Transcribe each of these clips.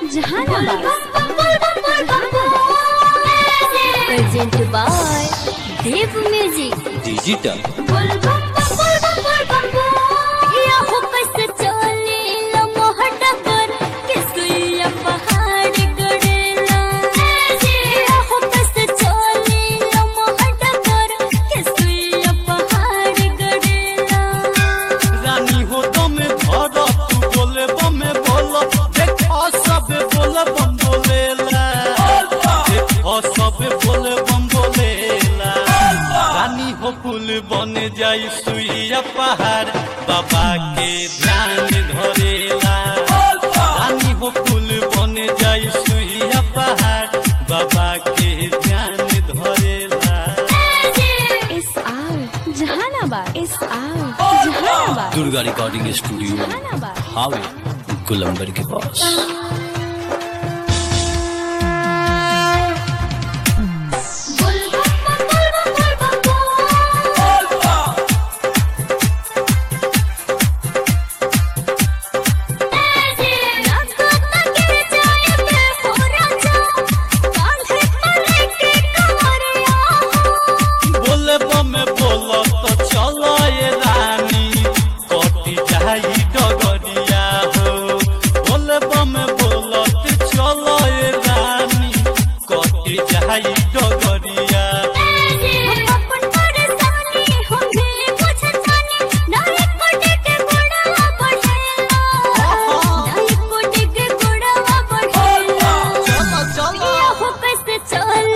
Jahanabad. Presented by Dev Music. Digital या हो बस चले लो मोहट कर के सुइया पहाड़ गड़ेला या हो बस चले लो मोहट कर के सुइया पहाड़ गड़ेला रानी हो दमे धर तू बोले बमे बोल देखो सब बोले बम बोलेला देखो सब बोले बम बोलेला रानी हो फूल बन जाई सुइया पहाड़ बाबा के ध्यान धरेला रानी हो फूल बन जाई सुइया पहाड़ बाबा के ध्यान धरेला SR Jahanabad SR Jahanabad Durga recording studio Jahanabad हावे गुलंबर के पास बोले बमे बोलो तो चलो ये रानी कटी जाई डगरिया हो बोले बमे बोलो तो चलो ये रानी कटी जाई डगरिया चलो चलो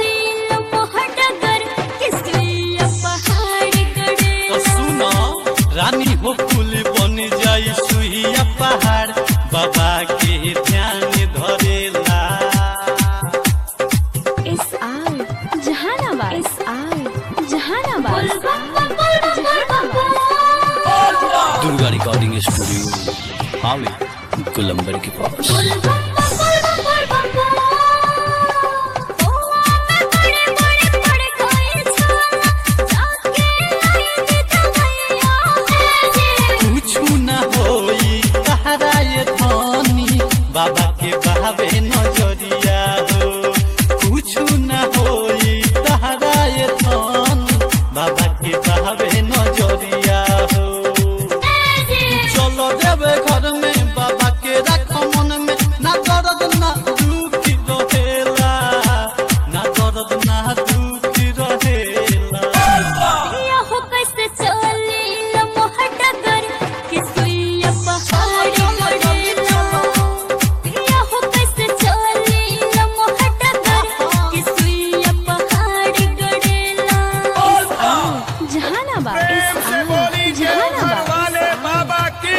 तो सुनो रानी हो फूल बन जाई सुहिया पहाड़ बाबा के ध्यान धरेला Jahanabad S R Jahanabad Durga recording studio हावे गुलंबर के पास कुछु न होई तहरा ये धनी बाबा के बहावे नजरिया हो कुछु न होई तहरा ये धनी बाबा के बहावे नजरिया हो चलो देवे घर में बाबा के रख मन में ना दर्द ना दुख रहेला ना दर्द ना दुख रहेला जहानाबाद प्रेम से बोली देवघर वाले बाबा की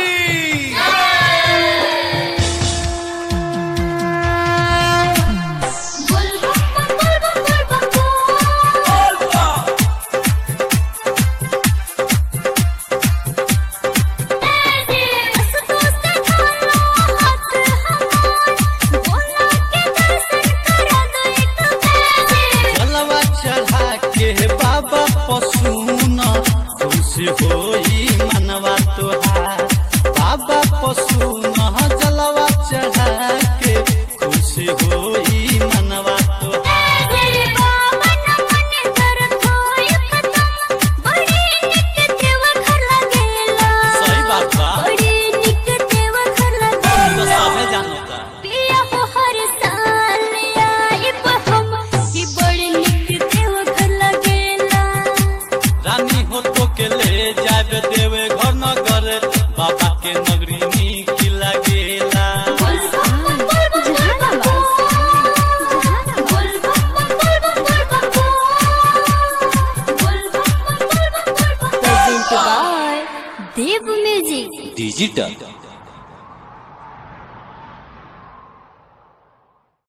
जलवा चढ़ा के बाबा पशुना खुशी होई मनवा तोहार बाबा पशुना जलवा चढ़ा के खुशी होई मनवा तोहार सही बात बा तो सबे जानता पिया हो हर साल आइब हम कि बड़ निक देव घर लगेला रानी हो तो के ले जाबे देवे घर नगर बाबा के नगरी नीक लागेला देव म्यूजिक डिजिटल